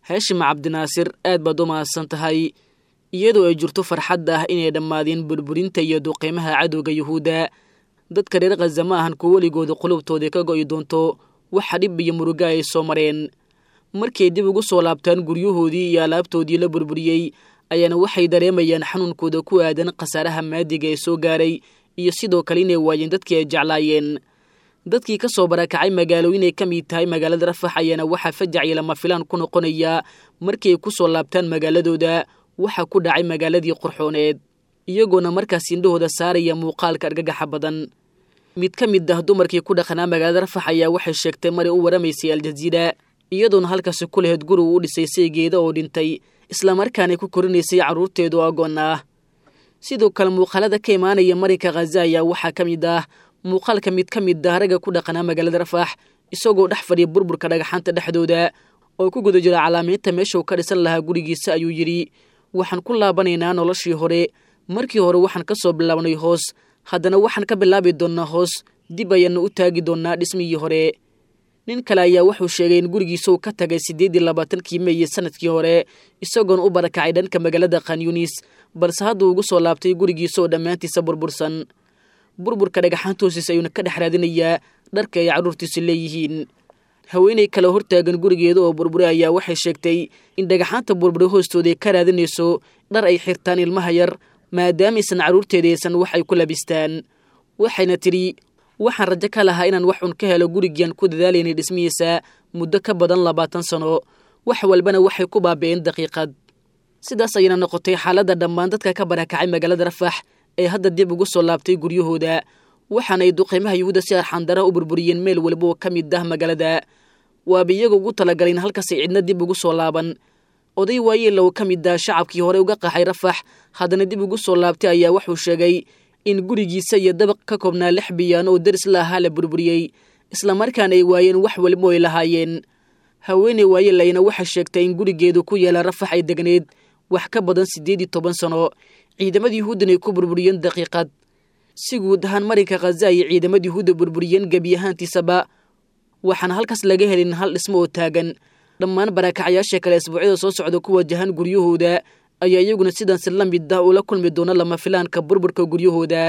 haashim cabdinaasir aad baad u mahadsan tahay iyadoo ay jirto farxadda ah inay dhammaadeen burburinta iyo duqeymaha cadowga yuhuudda dadka reer khaza ma ahan kuwo weligooda qulubtooda ka go'i doonto waxa dhib iyo muruga ay soo mareen markay dib ugu soo laabtaan guryahoodii iyo alaabtoodii la burburiyey ayaana waxay dareemayaan xanuunkooda ku aadan khasaaraha maadiga ee soo gaaray iyo sidoo kale inay waayeen dadkii ay jeclaayeen dadkii ka soo barakacay magaalooyin ay ka mid tahay magaalada rafax ayaana waxaa fajac iyo lama filaan ku noqonaya markii ay ku soo laabtaan magaaladooda waxa ku dhacay magaaladii qurxooneed iyagoona markaas indhahooda saaraya muuqaalka argagaxa badan mid ka mid ah dumarkii ku dhaqanaa magaalada rafax ayaa waxay sheegtay maray u waramaysay aljaziira iyadoona halkaasi ku lahayd guri uu u dhisay saygeeda oo dhintay islamarkaanay ku korinaysay carruurteedu agoon ah sidoo kale muuqaalada ka imaanaya marinka khaza ayaa waxaa ka mid ah muuqaalka mid ka mid ah ragga ku dhaqanaa magaalada rafax isagoo dhex fadhiya burburka dhagaxaanta dhexdooda oo ku guda jira calaamaynta meeshuu ka dhisan lahaa gurigiisa ayuu yidhi waxaan ku laabanaynaa noloshii hore markii hore waxaan ka soo bilaabnay hoos haddana waxaan ka bilaabi doonnaa hoos dib ayaana u taagi doonnaa dhismihii hore nin kale ayaa wuxuu sheegay in gurigiisa uu ka tagay siddeeddii labaatankii meeye sanadkii hore isagoona u barakacay dhanka magaalada khanyunis balse hadduu ugu soo laabtay gurigiisa oo dhammaantiisa burbursan burburka dhagaxaanta hoosiis ayuuna ka dhex raadinayaa dharka ay carruurtiisu leeyihiin haweenay kale hortaagan gurigeeda oo burbure ayaa waxay sheegtay in dhagaxaanta burbure hoostooda ay ka raadinayso dhar ay xirtaan ilmaha yar maadaamaysan carruurteeda aysan wax ay ku labistaan waxayna tidhi waxaan rajo ka lahaa inaan wax un ka helo gurigiiaan ku dadaalaynay dhismihiisa muddo ka badan labaatan sano wax walbana waxay ku baabi'een daqiiqad sidaas ayayna noqotay xaaladda dhammaan dadka ka barakacay magaalada rafax ee hadda dib ugu soo laabtay guryahooda waxaana ay duqeymaha yuhuudda si arxandara u burburiyeen meel walba oo ka mid ah magaalada waaba iyaga ugu talagaleen halkaasay cidna dib ugu soo laaban oday waayeela oo ka mid ah shacabkii hore uga qaxay rafax haddana dib ugu soo laabtay ayaa wuxuu sheegay in gurigiisa iyo dabaq ka koobnaa lix biyaan oo daris la ahaa la burburiyey islamarkaana ay waayeen wax walba ay lahaayeen haweeney waayeelayna waxay sheegtay in gurigeedu ku yaala rafax ay degneed wax ka badan siddeed iyo toban sano ciidamada yuhuuddan ay ku burburiyeen daqiiqad si guud ahaan marinka khaza ayay ciidamada yuhuudda burburiyeen gebi ahaantiisaba waxaana halkaas laga helin hal dhismo oo taagan dhammaan barakacyaasha kale isbuucyada soo socda ku wajahan guryahooda ayaa iyaguna sidaansi la mid ah ula kulmi doona lama filaanka burburka guryahooda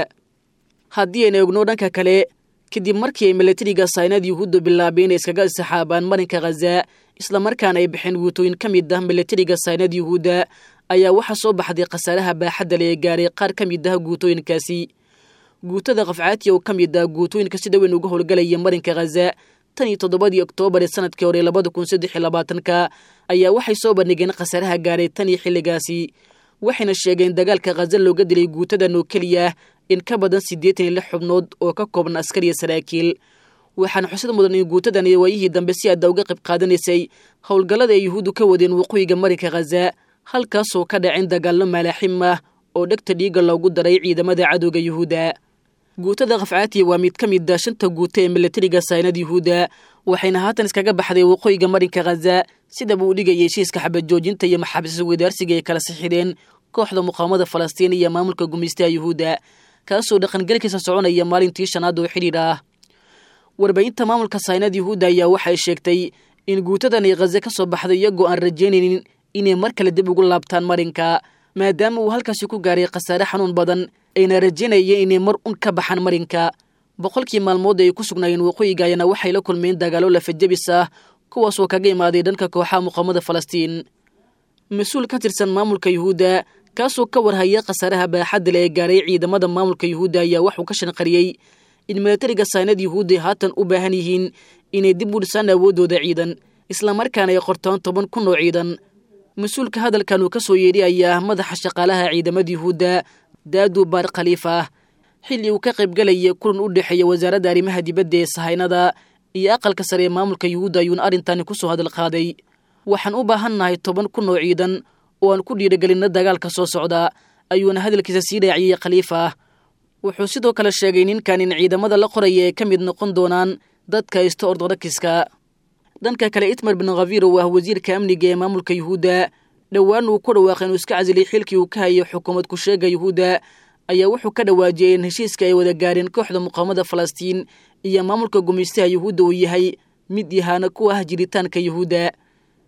haddii ayna ogno dhanka kale kadib markii ay milatariga saynada yuhuudda bilaabeen inay iskaga saxaabaan marinka khaza islamarkaana ay baxeen guutooyin ka mid ah milatariga saynada yuhuudda ayaa waxaa soo baxday khasaaraha baaxadda le ee gaaray qaar ka mid ah guutooyinkaasi guutada qafcaatiya oo ka mid ah guutooyinka sida weyn uga howlgalaya marinka khaza tan iyo toddobadii oktoobar ee sanadkii hore labada kun saddex iyo labaatanka ayaa waxay soo bandhigeen khasaaraha gaaray tan iyo xilligaasi waxayna sheegeen dagaalka khaza looga dilay guutadan oo keliya in ka badan siddeetan iyo lix xubnood oo ka kooban askar iyo saraakiil waxaana xusad mudan in guutadan iyo waayihii dambe si aadda uga qayb qaadanaysay howlgallada ay yuhuuddu ka wadeen waqooyiga marinka khaza halkaasoo ka dhaceen dagaallo malaaxim ah oo dhegta dhiigga loogu daray ciidamada cadowga yuhuudda guutada khafcaatiya waa mid ka mid a shanta guuta ee milatariga saynada yuhuudda waxayna haatan iskaga baxday waqooyiga marinka khaza sidaba uu dhigayay heshiiska xabajoojinta iyo maxaabiista wadaarsiga ay kala sixideen kooxda muqaawamada falastiin iyo maamulka gumaystaha yuhuudda kaasoo dhaqangelkiisa soconaya maalintii shanaad oo xidhiir ah warbaahinta maamulka saynada yuhuudda ayaa waxay sheegtay in guutadan ay khaza ka soo baxday iyagoo aan rajaynaynin inay mar kale dib ugu laabtaan marinka maadaama uu halkaasi ku gaaray khasaare xanuun badan ayna rajaynayeen inay mar un ka baxaan marinka boqolkii maalmood ay ku sugnaayeen waqooyiga ayana waxay la kulmeen dagaallo lafajabis ah kuwaasoo kaga imaaday dhanka kooxaha muqaamada falastiin mas-uul ka tirsan maamulka yuhuudda kaasoo ka warhaya khasaaraha baaxadda le ee gaaray ciidamada maamulka yuhuudda ayaa waxuu ka shanqariyey in milatariga saynad yuhuudda haatan u baahan yihiin inay dib u dhisaan awooddooda ciidan islamarkaana ay qortaan toban kun oo ciidan mas-uulka hadalkan uu ka soo yeedhi ayaa ah madaxa shaqaalaha ciidamada yuhuudda daadu baar khaliifa xilli uu ka qaybgalaya kulan u dhexeeya wasaaradda arrimaha dibadda ee sahaynada iyo aqalka sare ee maamulka yuhuudda ayuuna arrintani ku soo hadal qaaday waxaan u baahannahay toban kun oo ciidan oo aan ku dhiiragelinna dagaalka soo socda ayuuna hadalkiisa sii dhaaciyey khaliifa wuxuu sidoo kale sheegay ninkan in ciidamada la qoraya ay ka mid noqon doonaan dadka haysta ortodokiska dhanka kale itmar bin khafir oo ah wasiirka amniga ee maamulka yuhuudda dhowaan uu ku dhawaaqay inuu iska casilay xilkii uu ka hayay xukuumad ku-sheega yuhuudda ayaa wuxuu ka dhawaajiyey in heshiiska ay wada gaareen kooxda muqaamada falastiin iyo maamulka gumaystaha yuhuudda uu yahay mid yahaana ku ah jiritaanka yuhuudda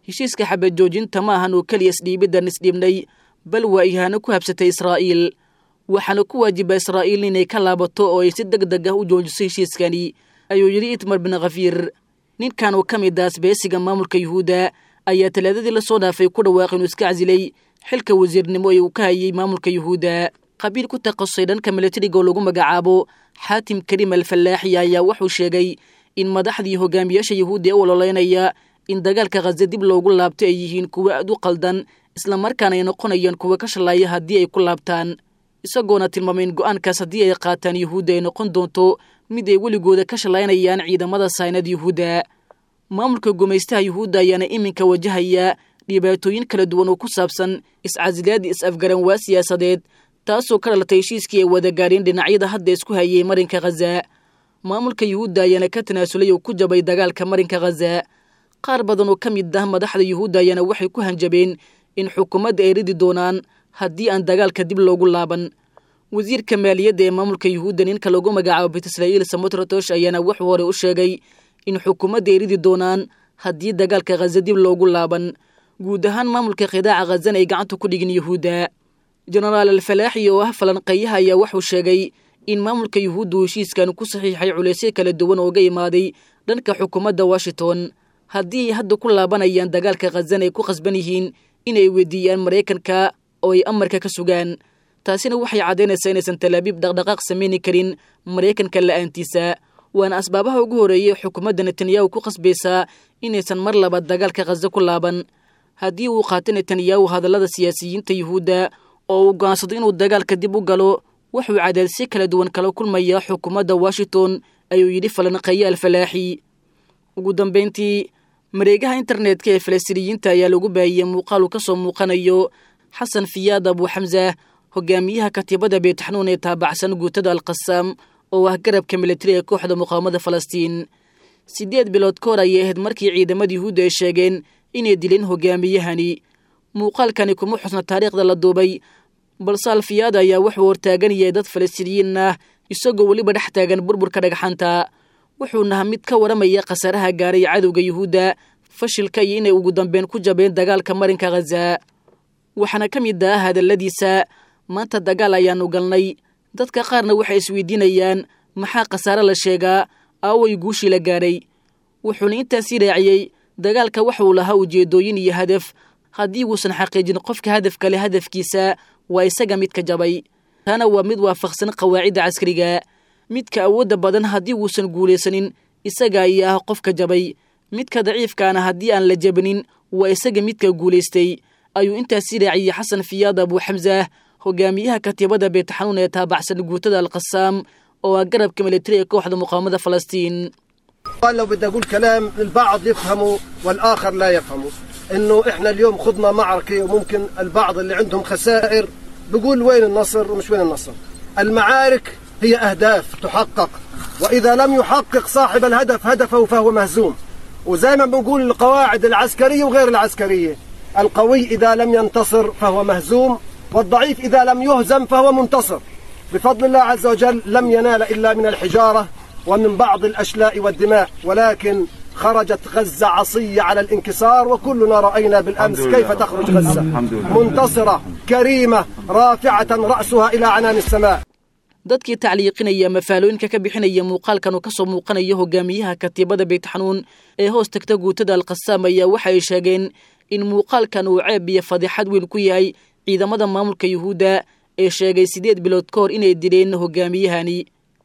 heshiiska xabad joojinta ma ahan oo keliya isdhiibiddan isdhiibnay bal waa ihaano ku habsatay israa'iil waxaana ku waajiba israa'iil inay ka laabato oo ay si deg deg ah u joojiso heshiiskani ayuu yidhi itmar bin khafiir ninkan oo ka mid ah asbeesiga maamulka yuhuudda ayaa talaadadii la soo dhaafay ku dhawaaqay inuu iska casilay xilka wasiirnimo ee uu ka hayay maamulka yuhuudda qabiil ku takhasusay dhanka milatariga oo lagu magacaabo xaatim kariim alfallaaxi ayaa wuxuu sheegay in madaxdii hogaamiyaasha yuhuudda ee u ololeynaya in dagaalka khaza dib loogu laabto ay yihiin kuwo aad u qaldan islamarkaana ay noqonayaan kuwa ka shalaaya haddii ay ku laabtaan isagoona tilmaamay in go'aankaas haddii ay qaataan yuhuudda ay noqon doonto mid ay weligooda ka shalaynayaan ciidamada saynad yuhuudda maamulka gumaystaha yuhuudda ayaana iminka wajahaya dhibaatooyin kala duwan oo ku saabsan iscasilaadii is-afgaran waa siyaasadeed taasoo ka dhalatay heshiiskii ay wada gaadheen dhinacyada hadda isku hayay marinka khaza maamulka yuhuudda ayaana ka tanaasulay oo ku jabay dagaalka marinka khaza qaar badan oo ka mid ah madaxda yuhuudda ayaana waxay ku hanjabeen in xukuumadda ay ridi doonaan haddii aan dagaalka dib loogu laaban wasiirka maaliyadda ee maamulka yuhuudda ninka lagu magacaabo bet israa'iil samotratosh ayaana wuxuu hore u sheegay in xukuumadda ay ridi doonaan haddii dagaalka khaza dib loogu laaban guud ahaan maamulka khidaaca khazana ay gacanta ku dhigin yuhuudda jenaraal alfalaaxi oo ah falanqeeyaha ayaa wuxuu sheegay in maamulka yuhuudda uu heshiiskan ku saxiixay culaysyo kala duwan ooga imaaday dhanka xukuumadda washington haddii ay hadda ku laabanayaan dagaalka khazana ay ku khasban yihiin inay weydiiyaan maraykanka oo ay amarka ka sugaan taasina waxay caddaynaysaa inaysan talaabiib dhaqdhaqaaq samayni karin maraykanka la'aantiisa waana asbaabaha ugu horreeyay xukuumadda netanyahu ku khasbaysaa inaysan mar labaad dagaalka khaza ku laaban haddii uu qaato netanyahu hadallada siyaasiyiinta yuhuudda oo uu go'aansado inuu dagaalka dib u galo wuxuu cadaadisyo kala duwan kala kulmayaa xukuumadda washington ayuu yidhi falanqeeye alfalaaxi ugu dambayntii mareegaha internetka ee falastiiniyiinta ayaa lagu baahiyey muuqaal uu ka soo muuqanayo xasan fiyaad abu xamsa hogaamiyaha katiibada beetxanuun ee taabacsan guutada alqasaam oo ah garabka militari ee kooxda muqaawamada falastiin siddeed bilood ka hor ayay ahayd markii ciidamada yuhuudda ay sheegeen inay dileen hogaamiyahani muuqaalkani kuma xusna taariikhda la duubay balse alfiyaad ayaa wuxuu hortaagan yahay dad falastiiniyiin ah isagoo weliba dhex taagan burburka dhagxanta wuxuunaha mid ka waramaya khasaaraha gaaray cadowga yuhuudda fashilka iyo inay ugu dambeyn ku jabeen dagaalka marinka khaza waxaana ka mid ah hadalladiisa maanta dagaal ayaanu galnay dadka qaarna waxay isweydiinayaan maxaa khasaare la sheegaa aaway guushii la gaadhay wuxuuna intaasii raaciyey dagaalka waxauu lahaa ujeedooyin iyo hadaf haddii uusan xaqiijin qofka hadafka leh hadafkiisa waa isaga midka jabay taana waa mid waafaqsan qawaacidda caskariga midka awoodda badan haddii uusan guulaysanin isaga ayaa ah qofka jabay midka daciifkaana haddii aan la jabinin waa isaga midka guulaystay ayuu intaasii raaciyey xasan fiyaad abu xamsa hogaamiyaha katiibada beetxanuun ee taabacsan guutada alqasaam oo ah garabka militari ee kooxda muqaawamada falastiin قال لو بدي اقول كلام البعض يفهمه والاخر لا يفهمه انه احنا اليوم خضنا معركه وممكن البعض اللي عندهم خسائر بيقول وين النصر ومش وين النصر المعارك هي اهداف تحقق واذا لم يحقق صاحب الهدف هدفه فهو مهزوم وزي ما بنقول القواعد العسكريه وغير العسكريه القوي اذا لم ينتصر فهو مهزوم والضعيف اذا لم يهزم فهو منتصر بفضل الله عز وجل لم ينال الا من الحجاره ومن بعض الاشلاء والدماء ولكن خرجت غزة عصية على الانكسار وكلنا رأينا بالأمس كيف تخرج غزة منتصرة كريمة رافعة رأسها إلى عنان السماء dadkii tacliiqinaya mafaalooyinka ka bixinaya muuqaalkan oo ka soo muuqanaya hogaamiyaha katiibada beetxanuun ee hoos tagta guutada alqasaam ayaa waxay sheegeen in muuqaalkan uu ceeb iyo fadixad weyn ku yahay ciidamada maamulka yuhuudda ee sheegay siddeed bilood ka hor inay dileen hogaamiyahani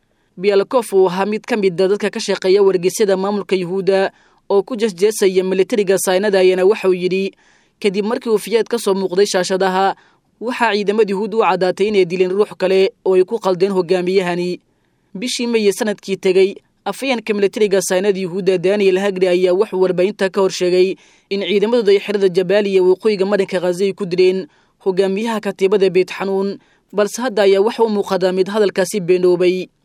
bialkof uu ahaa mid ka mida dadka ka shaqeeya wargeysyada maamulka yuhuudda oo ku jeesjeesaya militariga saynada ayaana waxauu yidhi kadib markii uu fiyaad ka soo muuqday shaashadaha waxaa ciidamada yuhuud u caddaatay inay dileen ruux kale oo ay ku qaldeen hogaamiyahani bishii meye sanadkii tegey afayeenka militariga saynada yuhuudda daniel hagri ayaa wuxuu warbaahinta ka hor sheegay in ciidamadooda ay xerada jabaaliya waqooyiga marinka khaza ay ku dileen hogaamiyaha katiibada beetxanuun balse hadda ayaa waxa u muuqadaa mid hadalkaasi beenoobay